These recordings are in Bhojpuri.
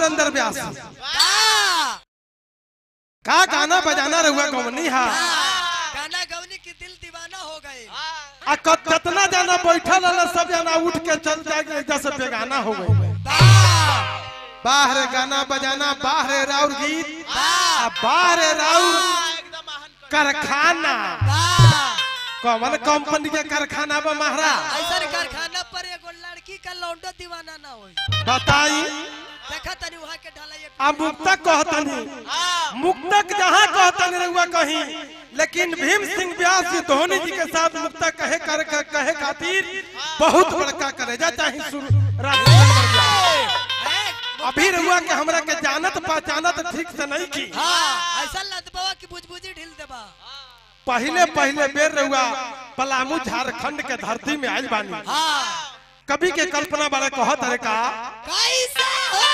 सुरेंद्र व्यास वाह! का गाना बजाना रहुआ कौनी हा गाना गौनी की दिल दीवाना हो गए आ क- कितना जाना बैठल रहल सब जना उठ के चल जाए जैसे बेगाना हो गई वाह! बाहर गाना बजाना बाहर राउर गीत वाह! आ बाहर राउर कारखाना वाह! कौन कंपनी के कारखाना बा महाराज ऐसन कारखाना पर एगो लड़की का लौंडो दीवाना ना होई बताई देखा तनी वहाँ के ढाला एक आ मुक्तक कहतनी मुक्तक जहाँ कहतनी रहुआ कहीं लेकिन भीम सिंह व्यास जी धोनी जी के साथ मुक्तक कहे कर कर- कहे खातिर बहुत बड़का करेजा चाहे शुरू राजेंद्र व्यास। है? अभी रहुआ के हमरा के जानत पहचानत ठीक से नहीं की हाँ ऐसा लदबवा की बुझबुझी ढील देबा पहले पहले बेर रहुआ पलामू झारखंड के धरती में आयल बानी हाँ कवि के कल्पना बारे कहत रे का कैसा हो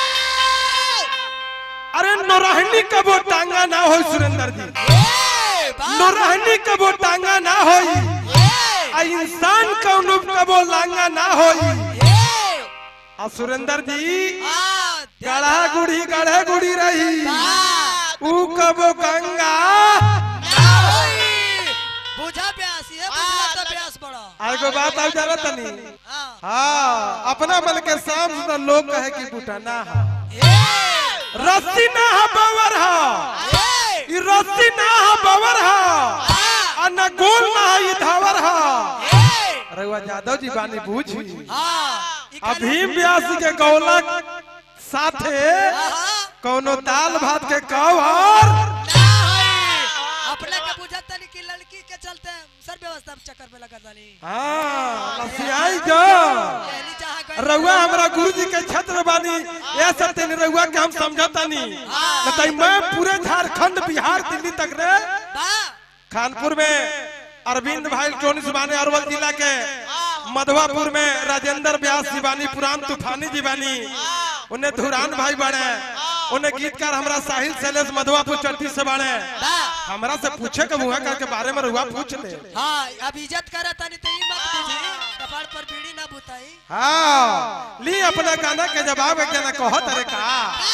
अरे नौरहनी कबो टांगा ना हो सुरेंद्र जी ए, वाह! नौरहनी कबो टांगा ना होई ए, आ इंसान कौनो कबो लांगा ना होई ए, आ सुरेंद्र जी हाँ, गढ़ा गुड़ी गढ़े गुड़ी रही वाह! ऊ कबो गंगा ना होई। बुझा प्यास ये बुझला तो प्यास बड़ा एगो बात अब जाना तनी हाँ हाँ अपना मन के साम सुना लोग कहे कि बूटा ना हा ए, रस्सी ना हा बवर हा ए, ई रस्सी ना हा बवर हा हाँ, आ ना गोल ना हा ई धावर हा ए, रघुआ यादव जी बानी बूझी हाँ, ई खाली- अभी व्यास के गौलक साथे हाँ, कौनो दाल भात के कवर ना होई। अपने के बुझा तनी की लड़की के चलते सर व्यवस्था में चक्कर में लगा तानी हाँ लसियाई जो पहली जहाँ गई रउआ हमरा गुरु जी के छत्र बानी ये सब तेन रउआ के हम समझतानी बताई मैं पूरे झारखंड बिहार दिल्ली तक रे वाह, खानपुर में अरविंद भाई टोनिस बानी अरवल जिला के मधुआपुर में राजेंद्र व्यास जी बानी पुरान तूफानी जी बानी उन्हें धुरान भाई बने उन्हें गीतकार हमरा साहिल शैलेश मधुआपुर चट्टी से बने वाह। हमरा से पूछे के मुहा का के बारे में रुआ पूछ ले हाँ अब इज्जत करा तानी तो ई मत बुझी कपाड़ पर बीड़ी ना बुताई हाँ ली अपना गाना के जवाब एक जना कहत रे का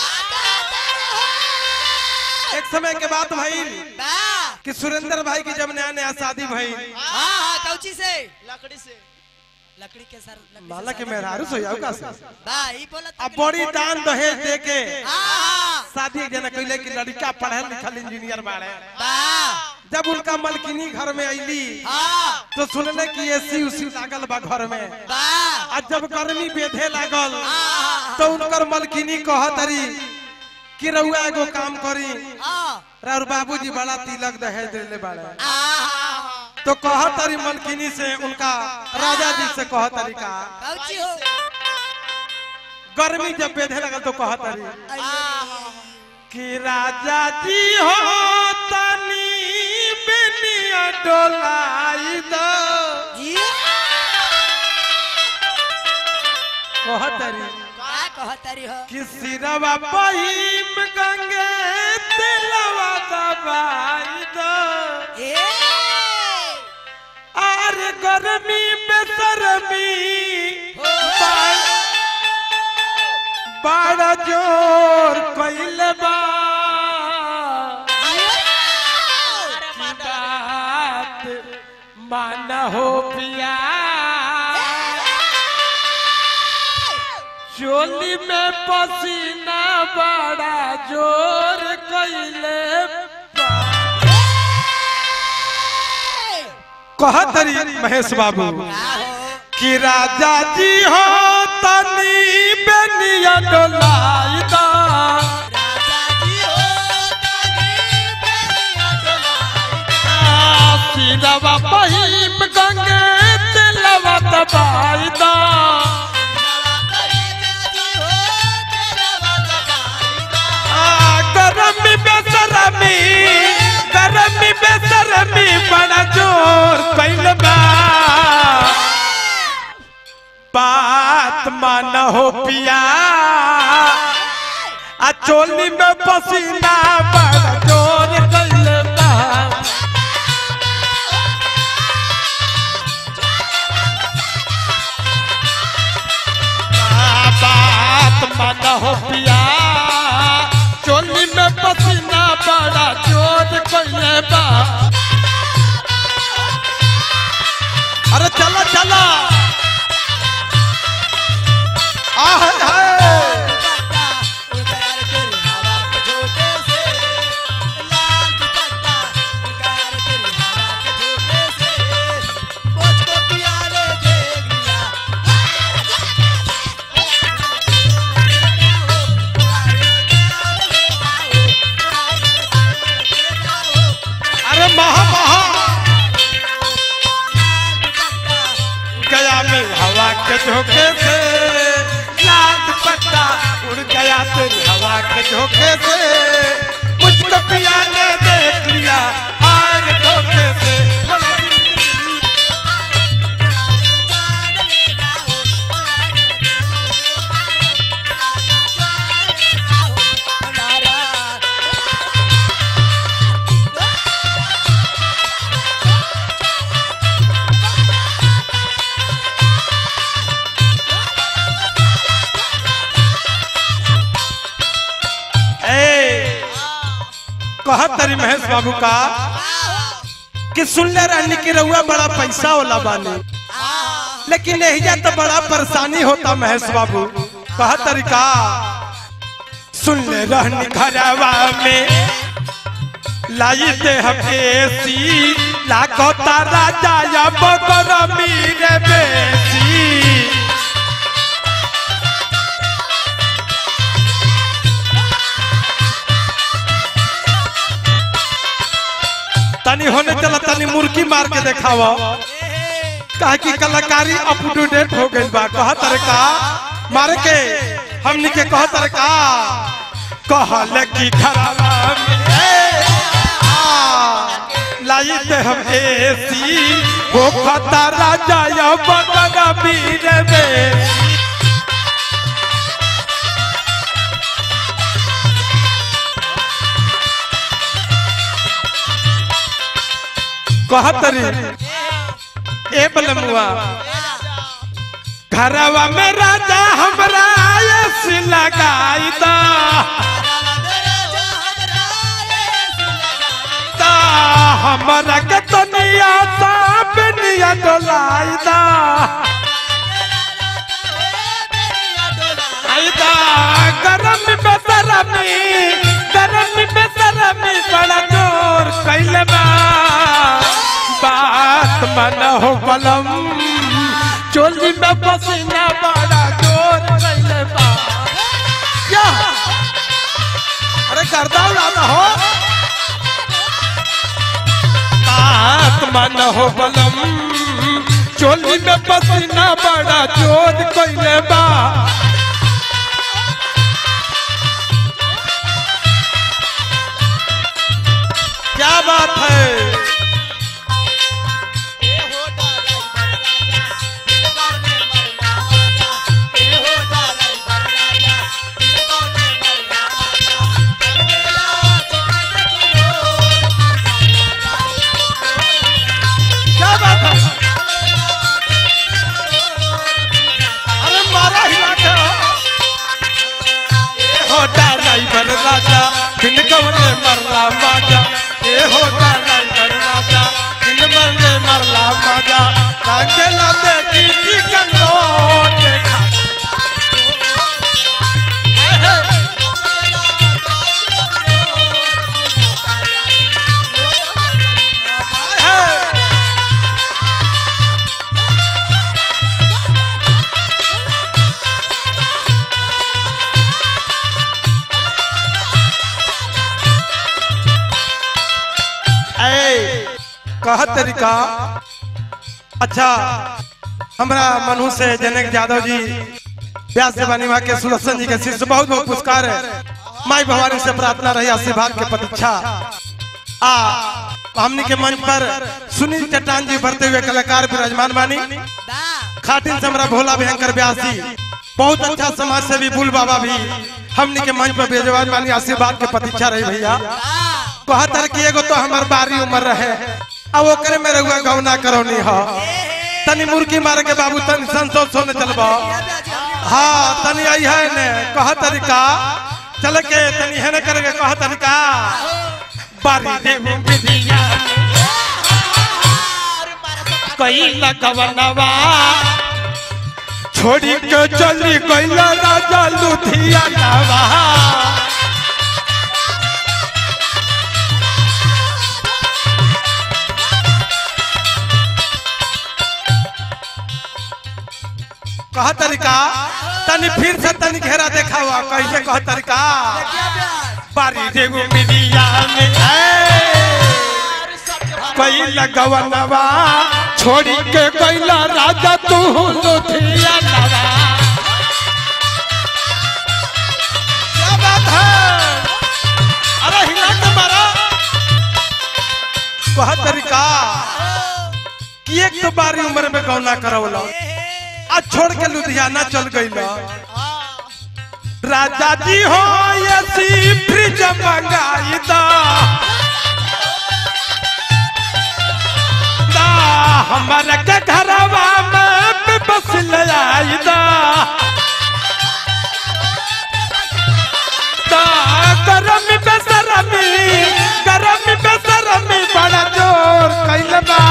एक समय के बात भइल वाह, कि सुरेंद्र भाई की जब नया नया शादी भइल हाँ हाँ कौची से लकड़ी से लकड़ी के सर लकड़ी से माला के सादा मेहरारू बना। सोयाऊ का से वाह, ई बोला अब बड़ी दान दहेज दे के हाँ हाँ शादी एक जना कैले कि लड़का पढ़ल लिखल इंजीनियर बाड़े वाह, जब उनका मलकिनी घर में अइली हाँ तो सुनले कि एसी उसी लागल बा घर में वाह, आ जब गर्मी बेधे लागल हाँ, तो उनकर मलकिनी कहतरी कि रउआ एगो काम करी हाँ, और बाबूजी बड़ा तिलक दहेज देले बाड़े हाँ, तो कहतरी मलकिनी से उनका राजा जी से कहतरी का कौची हो गर्मी जब बेधे लगल तो कहतरी हाँ, कि राजा जी हो तनी बेनिया डोलाई दो ये कहतरी का कहतरी हो कि सिरवा पहिम गंगे तिलवा दबाई दो ए आर गर्मी बेसरमी बड़- बड़ा जोर कैल बा की बात मान हो पिया चोली में पसीना बड़ा जोर कैले कहतरी महेश बाबू कि राजा जी हो तनी बेनिया डोलाई दा सिरवा पहिम गंगे तिलवा दबाई दा आ, गरमी बेसरमी गरमी बेसरमी बड़ा जोर कैल बा बात मान हो पिया आ चोली में पसीना बड़ा जोर कैल बा आ, बात मान हो पिया बड़ा जोर कोइले बा अरे चला चला आह हाय अरे महा महा गया में हवा के झोंके से लाल दुपट्टा उड़ गया तेरी हवा के झोंके से मुझको पिया ने देख लिया आग धोखे से ए कहत तरी महेश बाबू का कि सुनले रहनी कि रउआ बड़ा पैसा वाला बानी लेकिन एहिजा तो बड़ा परेशानी होता महेश बाबू कह तरीका सुन ले रहनी घरवा में लाई दे हम एसी लाखो तारा जाया बगर मीरे बेसी तनी होने चला तनी मुर्गी मार के देखावा कहा कि कलाकारी अप टू डेट हो गई बा कह तरका मार के हमनी के कह तरका कहल कि खराबा में ए, आ, लाई ते हम एसी हो खता राजा या बगना बीर में कहतरी ए बलमुआ घरवा में राजा हमरा आयस लगाई दा ता हमरा के तनिया सा बेनिया डोलाई दा आई दा गरम बेसरमी गरम बेसरमी बड़ा जोर कैले बा बात मन हो बलम चोली में पसीना बड़ा जोर कैले बा क्या अरे करदा उड़ाना हो बात मन हो बलम चोली में पसीना बड़ा जोर कैले बा क्या बात है क्या बात है अरे मारा हिला के हो ड्राइवर राजा बिन कवने मरला माजा ए हो ड्राइवर राजा बिन मरने मरला माजा कांटे लाते की कंगो देखा ऐ कह तरीका अच्छा हमरा मनु से जनक यादव जी व्यास देवानी माँ के सुदर्शन जी के शिष्य बहुत बहुत पुरस्कार है माई भवानी से प्रार्थना रही आशीर्वाद के प्रतीक्षा आ हमनी के मंच पर सुनील चट्टान जी भरते हुए कलाकार विराजमान बानी खातिन से हमरा भोला भयंकर व्यास जी बहुत अच्छा समाज सेवी बुल बाबा भी हमनी के मंच पर विराजमान बानी आशीर्वाद के प्रतीक्षा रही भैया कहतर कि एगो तो हमार बारी उम्र रहे अब ओकरे में रहुआ गौना करौनी हो तनी मुर्गी मार के बाबू तनी संतोष होने चलबो हाँ तनी आई है ने कह तरीका चल के तनी है ने करके कह तरीका बारी देव विधिया कई लगवनवा छोड़ी के चली गईल राजा लुधियानवा कहा तरीका तनी फिर से तनी घेरा देखा हुआ कैसे कहा तरीका क्या प्यार बारी देव मिलिया में कोई लगवनवा छोड़ी के कैला राजा तू लुधिया नवा क्या बात है अरे हिला के मारा कहा तरीका कि एक तो बारी उम्र में गौना करवला आज छोड़ के लुधियाना चल गई राजा जी हो ऐसी फ्रिज मंगाई दा दा हमारे के घरवा में बस ले आई दा दा गरमी बेसरमी गरमी बेसरमी बड़ा जोर कैल बा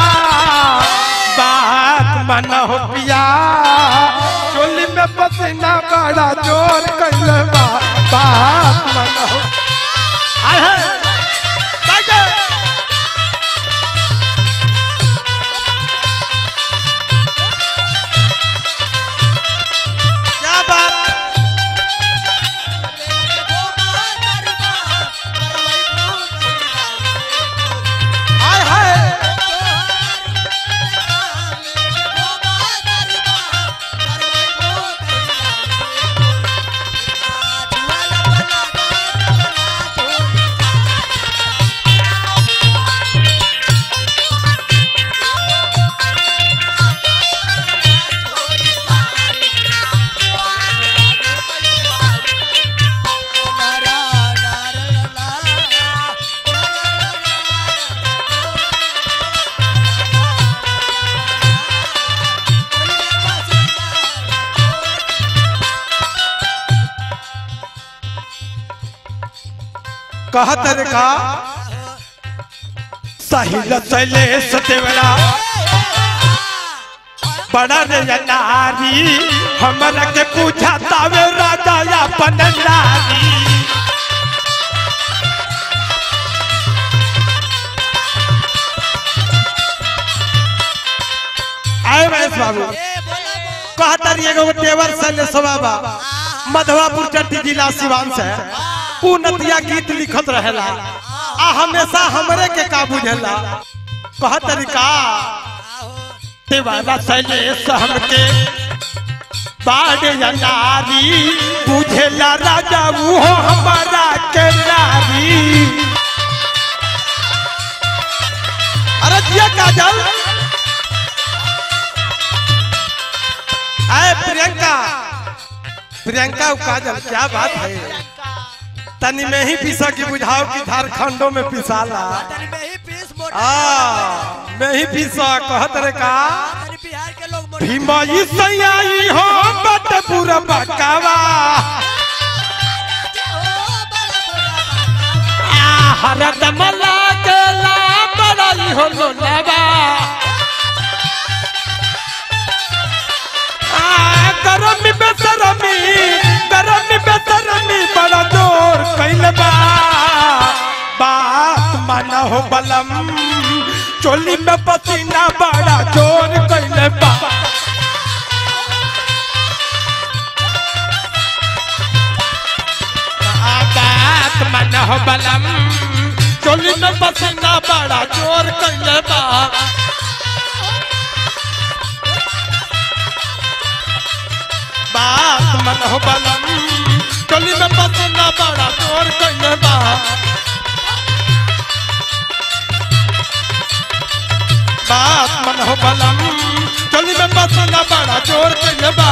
बात मन हो पिया चोली में पसीना बड़ा जोर कैल बा बात मन हो आय हाय, बाजे। क्या बात आय हाय कहत रे का साहिल चले सतेवरा बड़ा रे नारी हमरा के पूछा तावे राजा अपन नारी आए महेश बाबू कहता रही एगो देवर सैन्य सभाबा मधवापुर चट्टी जिला सिवान से ऊ नतिया गीत लिखत रहेला आ हमेशा हमरे के का बुझेला कह तरीका देवारा शैलेश हमके बाड़े या नारी बुझेला राजा वो हमारा के नारी अरे जिया काजल आए प्रियंका प्रियंका और काजल क्या बात है तनी में ही पीसा की बुझाओ की झारखंडों में पिसाला आ में ही पीसा कहत रे का बिहार के लोग मोटे- भीमाई सयाई हो बट पूरा बकावा आ हरद मला के ला बड़ाई हो लोलावा आ गरमी बेसरमी गरमी बेसरमी बड़ा जोर कैल बा बात माना हो बलम चोली में पसीना बड़ा जोर कैल बा आ बात माना हो बलम चोली में पसीना बड़ा जोर कैल बा बात मन हो बलम चोली में पसीना बड़ा जोर कैल बा बात मन हो बलम चोली में पसीना बड़ा जोर कैल बा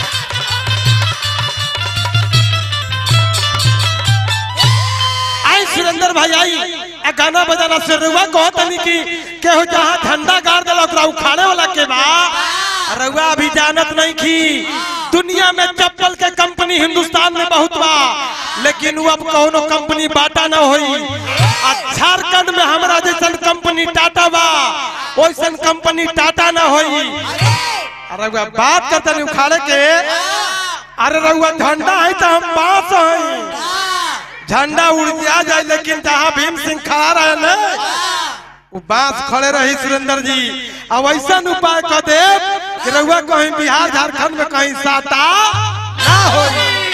आई सुरेंद्र भाई आई आ गाना बजाना से रुआ कहो तनी कि केहू जहाँ झंडा गाड़ देला ओकरा उखाड़े वाला के बा रुआ अभी जानत नहीं की दुनिया में चप्पल के कंपनी हिंदुस्तान में बहुत बा लेकिन वो अब कौनो कंपनी बाटा न होई आ झारखंड में हमरा जैसन कंपनी टाटा बा वैसन कंपनी टाटा ना होई अरे रउआ बात करता नहीं उखाड़े के अरे रउआ झंडा है तो हम बांस हैं झंडा उड़ दिया जाए लेकिन जहाँ भीम सिंह खड़ा रहे ना वो बांस खड़े रही सुरेंद्र जी अब ऐसा उपाय कर दे कि रउआ कहीं बिहार झारखंड में कहीं साता ना हो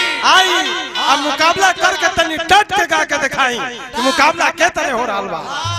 आई अब मुकाबला करके तनी डट के गा के दिखाई कि मुकाबला के तरह हो रहा बा